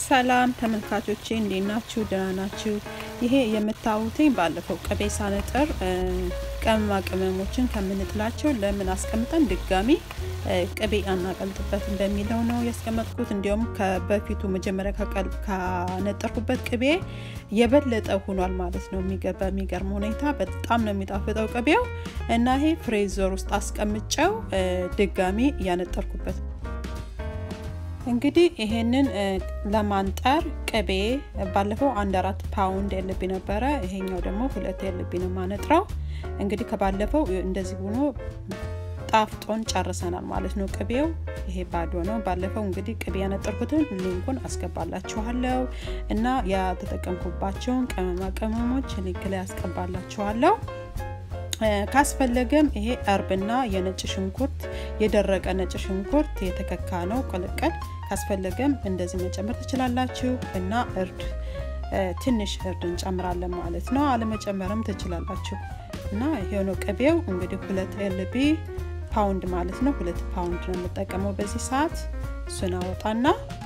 ሰላም ተመልካቾቼ እንዴት ናችሁ? ደህና ናችሁ? ይሄ የምታዩትኝ ባለፈው ቅቤ ሳነጥር ቅመማ ቅመሞችን ከምንጥላቸው ለምን አስቀምጠን ድጋሚ ቅቤ አናቀልጥበትም በሚለው ነው ያስቀመጥኩት። እንዲሁም በፊቱ መጀመሪያ ካነጠርኩበት ቅቤ የበለጠ ሆኗል ማለት ነው። በሚገርም ሁኔታ በጣም ነው የሚጣፍጠው ቅቤው እና ይሄ ፍሬዘር ውስጥ አስቀምጨው ድጋሚ እያነጠርኩበት እንግዲህ ይሄንን ለማንጠር ቅቤ ባለፈው አንድ አራት ፓውንድ የልብ ነበረ። ይሄኛው ደግሞ ሁለት የልብ ነው ማነጥረው። እንግዲህ ከባለፈው እንደዚህ ሆኖ ጣፍጦን ጨርሰናል ማለት ነው። ቅቤው ይሄ ባዶ ነው። ባለፈው እንግዲህ ቅቤ ያነጠርኩትን ሊንኩን አስገባላችኋለሁ እና ያተጠቀምኩባቸውን ቅመማ ቅመሞች ሊንክ ላይ አስገባላችኋለሁ። ካስፈለገም ይሄ እርብና የነጭ ሽንኩርት የደረቀ ነጭ ሽንኩርት የተከካ ነው ቅልቅል ካስፈለገም እንደዚህ መጨመር ትችላላችሁ እና እርድ ትንሽ እርድ እንጨምራለን ማለት ነው። አለመጨመርም ትችላላችሁ እና የሆነ ቅቤው እንግዲህ ሁለት ኤልቢ ፓውንድ ማለት ነው። ሁለት ፓውንድ ነው የምጠቀመው በዚህ ሰዓት። እሱን አወጣና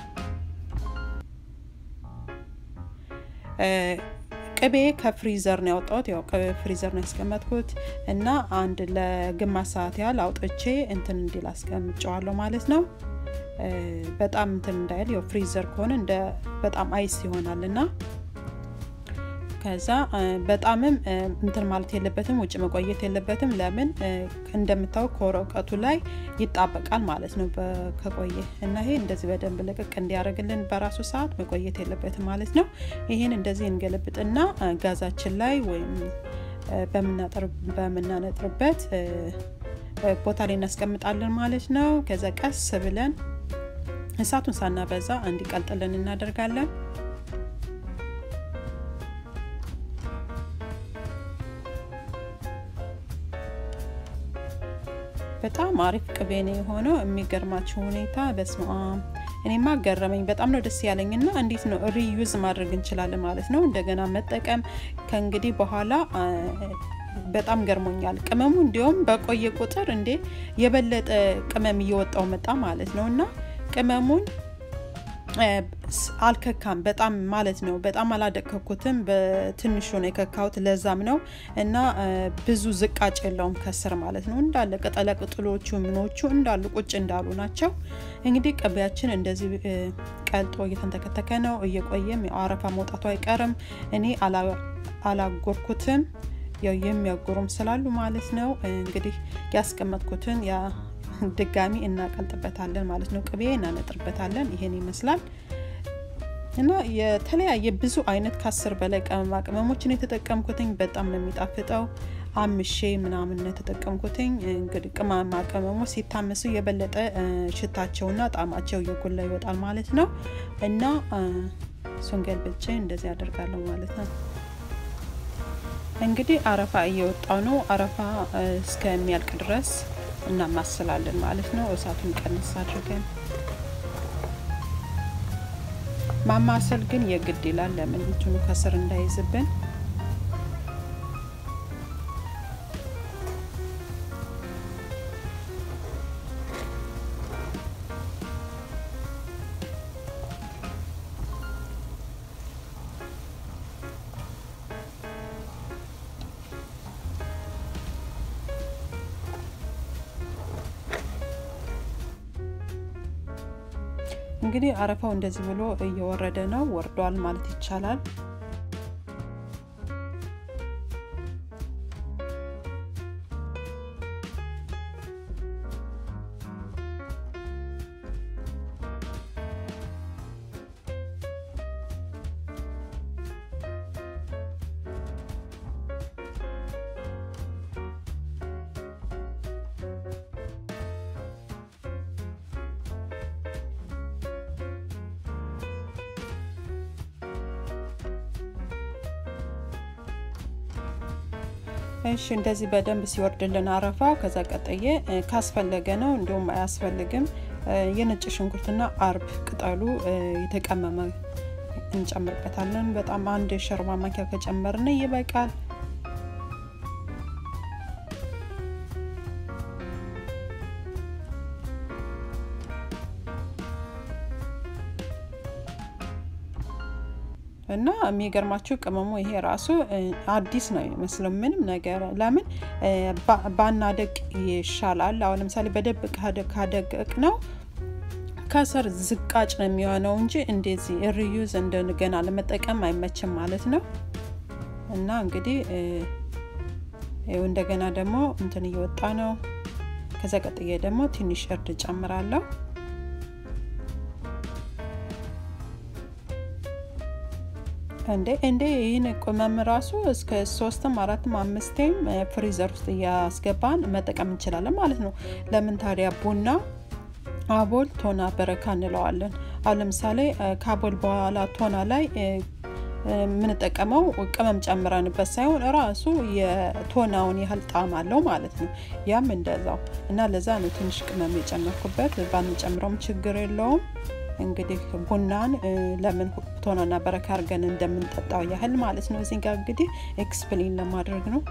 ቅቤ ከፍሪዘር ነው ያወጣሁት። ያው ፍሪዘር ነው ያስቀመጥኩት እና አንድ ለግማሽ ሰዓት ያህል አውጥቼ እንትን እንዲል አስቀምጨዋለሁ ማለት ነው። በጣም እንትን እንዳይል ያው ፍሪዘር ከሆነ እንደ በጣም አይስ ይሆናል እና ከዛ በጣምም እንትን ማለት የለበትም፣ ውጭ መቆየት የለበትም። ለምን እንደምታው ከወረቀቱ ላይ ይጣበቃል ማለት ነው ከቆየ እና ይሄ እንደዚህ በደንብ ልቅቅ እንዲያደርግልን በራሱ ሰዓት መቆየት የለበትም ማለት ነው። ይሄን እንደዚህ እንገለብጥና ጋዛችን ላይ ወይም በምናነጥርበት ቦታ ላይ እናስቀምጣለን ማለት ነው። ከዛ ቀስ ብለን እሳቱን ሳናበዛ እንዲቀልጥልን እናደርጋለን። በጣም አሪፍ ቅቤ ነው የሆነው። የሚገርማችሁ ሁኔታ በስመ አብ እኔማ ገረመኝ። በጣም ነው ደስ ያለኝ እና እንዴት ነው ሪዩዝ ማድረግ እንችላለን ማለት ነው እንደገና መጠቀም ከእንግዲህ በኋላ በጣም ገርሞኛል። ቅመሙ እንዲሁም በቆየ ቁጥር እንዴ የበለጠ ቅመም እየወጣው መጣ ማለት ነው እና ቅመሙን አልከካም በጣም ማለት ነው። በጣም አላደቀኩትም፣ በትንሹ ነው የከካሁት። ለዛም ነው እና ብዙ ዝቃጭ የለውም ከስር ማለት ነው። እንዳለ ቅጠለ ቅጥሎቹ ምኖቹ እንዳሉ ቁጭ እንዳሉ ናቸው። እንግዲህ ቅቤያችን እንደዚህ ቀልጦ እየተንተከተከ ነው። እየቆየም አረፋ መውጣቱ አይቀርም። እኔ አላጎርኩትም፣ ያው የሚያጎሩም ስላሉ ማለት ነው። እንግዲህ ያስቀመጥኩትን ድጋሚ እናቀልጥበታለን ማለት ነው። ቅቤ እናነጥርበታለን። ይሄን ይመስላል እና የተለያየ ብዙ አይነት ከአስር በላይ ቅመማ ቅመሞችን የተጠቀምኩትኝ በጣም ነው የሚጣፍጠው። አምሼ ምናምን ነው የተጠቀምኩትኝ። እንግዲህ ቅመማ ቅመሞች ሲታመሱ የበለጠ ሽታቸውና ጣዕማቸው እየጎላ ይወጣል ማለት ነው እና እሱን ገልብጬ እንደዚህ አደርጋለሁ ማለት ነው። እንግዲህ አረፋ እየወጣው ነው። አረፋ እስከሚያልቅ ድረስ እናማስላለን ማለት ነው። እሳቱን ቀንስ አድርገን ማማሰል ግን የግድ ይላል። ለምን እንትኑ ከስር እንዳይዝብን። እንግዲህ አረፋው እንደዚህ ብሎ እየወረደ ነው፣ ወርዷል ማለት ይቻላል። እሺ እንደዚህ በደንብ ሲወርድልን አረፋው ከዛ ቀጠየ ካስፈለገ ነው፣ እንዲሁም አያስፈልግም። የነጭ ሽንኩርትና አርብ ቅጠሉ የተቀመመ እንጨምርበታለን። በጣም አንድ ሾርባ ማንኪያ ከጨመርን ይበቃል። እና የሚገርማችሁ ቅመሙ ይሄ ራሱ አዲስ ነው የሚመስለው ምንም ነገር ለምን ባናደቅ ይሻላል። አሁን ለምሳሌ በደብ ካደቀቅ ነው ከስር ዝቃጭ ነው የሚሆነው እንጂ እንደዚህ ሪዩዝ እንደገና ለመጠቀም አይመችም ማለት ነው። እና እንግዲህ ይኸው እንደገና ደግሞ እንትን እየወጣ ነው። ከዛ ቀጥዬ ደግሞ ትንሽ እርድ ጨምራለሁ። እንዴ እንዴ ይህን ቅመም ራሱ እስከ ሶስትም አራትም አምስቴም ፍሪዘር ውስጥ እያስገባን መጠቀም እንችላለን ማለት ነው። ለምን ታዲያ ቡና አቦል ቶና በረካ እንለዋለን። አሁን ለምሳሌ ከአቦል በኋላ ቶና ላይ የምንጠቀመው ቅመም ጨምረንበት ሳይሆን ራሱ የቶናውን ያህል ጣዕም አለው ማለት ነው። ያም እንደዛው እና ለዛ ነው ትንሽ ቅመም የጨመርኩበት። ባንጨምረውም ችግር የለውም። እንግዲህ ቡናን ለምን ቶናና በረካ አድርገን እንደምንጠጣው ያህል ማለት ነው። እዚህ ጋር እንግዲህ ኤክስፕሌን ለማድረግ ነው።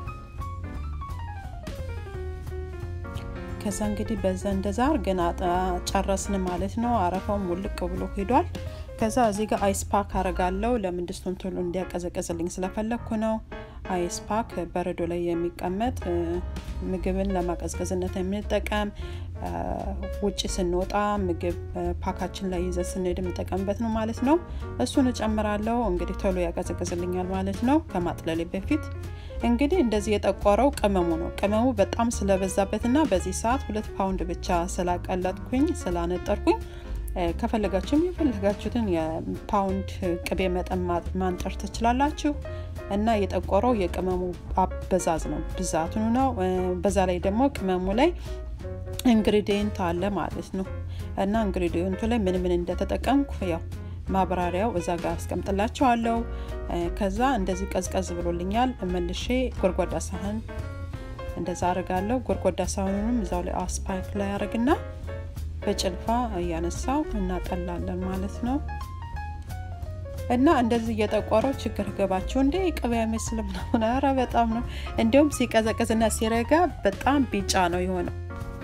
ከዛ እንግዲህ በዛ እንደዛ አድርገን ጨረስን ማለት ነው። አረፋው ሙልቅ ብሎ ሄዷል። ከዛ እዚህ ጋር አይስ ፓክ አረጋለው ለምን ድስቱን ቶሎ እንዲያቀዘቀዝልኝ ስለፈለግኩ ነው። አይስ ፓክ በረዶ ላይ የሚቀመጥ ምግብን ለማቀዝቀዝነት የምንጠቀም ውጭ ስንወጣ ምግብ ፓካችን ላይ ይዘ ስንሄድ የምንጠቀምበት ነው ማለት ነው። እሱን እጨምራለሁ። እንግዲህ ቶሎ ያቀዘቅዝልኛል ማለት ነው ከማጥለሌ በፊት እንግዲህ እንደዚህ የጠቆረው ቅመሙ ነው። ቅመሙ በጣም ስለበዛበትና በዚህ ሰዓት ሁለት ፓውንድ ብቻ ስላቀለጥኩኝ ስላነጠርኩኝ ከፈለጋችሁም የፈለጋችሁትን የፓውንድ ቅቤ መጠን ማንጠር ትችላላችሁ። እና የጠቆረው የቅመሙ አበዛዝ ነው ብዛትኑ ነው። በዛ ላይ ደግሞ ቅመሙ ላይ ኢንግሪዲየንት አለ ማለት ነው። እና ኢንግሪዲየንቱ ላይ ምን ምን እንደተጠቀምኩ ያው ማብራሪያው እዛ ጋር አስቀምጥላችኋለሁ። ከዛ እንደዚህ ቀዝቀዝ ብሎልኛል። መልሼ ጎድጓዳ ሳህን እንደዛ አረጋለሁ። ጎድጓዳ ሳህኑንም እዛው ላይ አስፓይክ ላይ አረግና በጭልፋ እያነሳው እናጠላለን ማለት ነው። እና እንደዚህ እየጠቆረው ችግር ገባችሁ እንዴ ቅቤ አይመስልም ነው? ኧረ በጣም ነው። እንዲሁም ሲቀዘቅዝና ሲረጋ በጣም ቢጫ ነው የሆነው።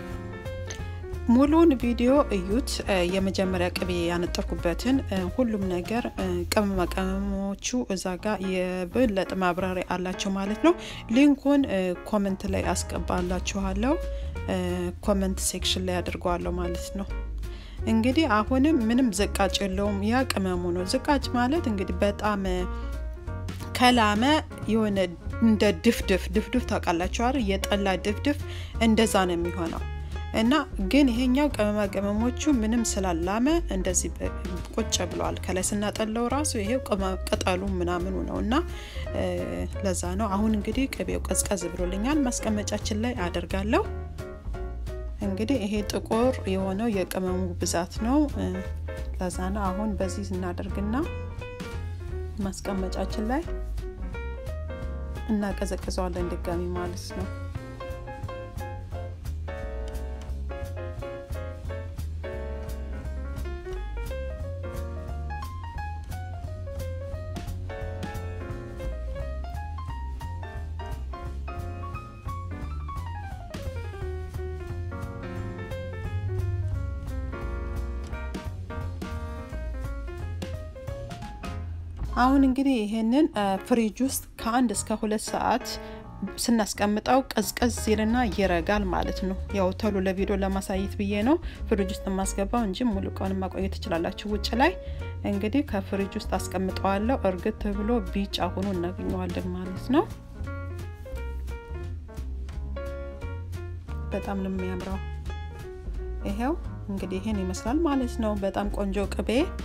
ሙሉን ቪዲዮ እዩት። የመጀመሪያ ቅቤ ያነጠርኩበትን ሁሉም ነገር ቅመማ ቅመሞቹ እዛ ጋር የበለጠ ማብራሪያ አላቸው ማለት ነው። ሊንኩን ኮመንት ላይ አስገባላችኋለሁ። ኮመንት ሴክሽን ላይ አድርገዋለሁ ማለት ነው። እንግዲህ አሁንም ምንም ዝቃጭ የለውም። ያ ቅመሙ ነው። ዝቃጭ ማለት እንግዲህ በጣም ከላመ የሆነ እንደ ድፍድፍ ድፍድፍ ታውቃላችሁ አይደል? የጠላ ድፍድፍ እንደዛ ነው የሚሆነው እና ግን ይሄኛው ቅመማ ቅመሞቹ ምንም ስላላመ እንደዚህ ቁጭ ብለዋል። ከላይ ስናጠለው ራሱ ይሄው ቅጠሉ ምናምኑ ነው እና ለዛ ነው። አሁን እንግዲህ ቅቤው ቀዝቀዝ ብሎልኛል። ማስቀመጫችን ላይ አደርጋለሁ። እንግዲህ ይሄ ጥቁር የሆነው የቅመሙ ብዛት ነው። ለዛ ነው። አሁን በዚህ እናደርግና ማስቀመጫችን ላይ እናቀዘቅዘዋለን ድጋሚ ማለት ነው። አሁን እንግዲህ ይሄንን ፍሪጅ ውስጥ ከአንድ እስከ ሁለት ሰዓት ስናስቀምጠው ቀዝቀዝ ይልና ይረጋል ማለት ነው። ያው ቶሎ ለቪዲዮ ለማሳየት ብዬ ነው ፍሪጅ ውስጥ የማስገባው እንጂ ሙሉ ቀን ማቆየት ትችላላችሁ። ውጭ ላይ እንግዲህ ከፍሪጅ ውስጥ አስቀምጠዋለሁ። እርግት ብሎ ቢጫ ሆኖ እናገኘዋለን ማለት ነው። በጣም ነው የሚያምረው። ይሄው እንግዲህ ይሄን ይመስላል ማለት ነው። በጣም ቆንጆ ቅቤ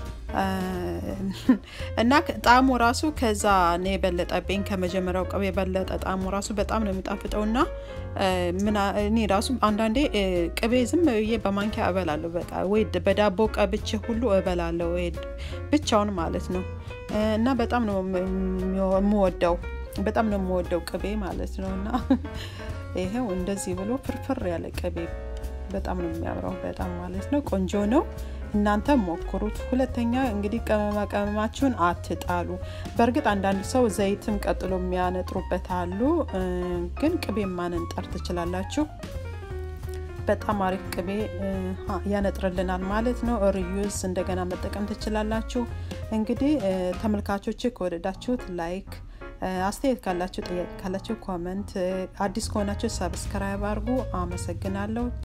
እና ጣዕሙ ራሱ ከዛ ነው የበለጠብኝ። ከመጀመሪያው ቅቤ የበለጠ ጣዕሙ ራሱ በጣም ነው የሚጣፍጠው እና እኔ ራሱ አንዳንዴ ቅቤ ዝም ብዬ በማንኪያ እበላለሁ። በቃ ወይ በዳቦ ቀብቼ ሁሉ እበላለሁ ብቻውን ማለት ነው። እና በጣም ነው የምወደው በጣም ነው የምወደው ቅቤ ማለት ነው። እና ይሄው እንደዚህ ብሎ ፍርፍር ያለ ቅቤ በጣም ነው የሚያምረው። በጣም ማለት ነው ቆንጆ ነው። እናንተ ሞክሩት። ሁለተኛ እንግዲህ ቅመማ ቅመማችሁን አትጣሉ። በእርግጥ አንዳንድ ሰው ዘይትም ቀጥሎ የሚያነጥሩበት አሉ፣ ግን ቅቤ ማንንጠር ትችላላችሁ። በጣም አሪፍ ቅቤ ያነጥርልናል ማለት ነው። ሪዩዝ እንደገና መጠቀም ትችላላችሁ። እንግዲህ ተመልካቾች ከወደዳችሁት ላይክ፣ አስተያየት ካላችሁ፣ ጥያቄ ካላችሁ ኮመንት፣ አዲስ ከሆናችሁ ሰብስክራይብ አድርጉ። አመሰግናለሁ።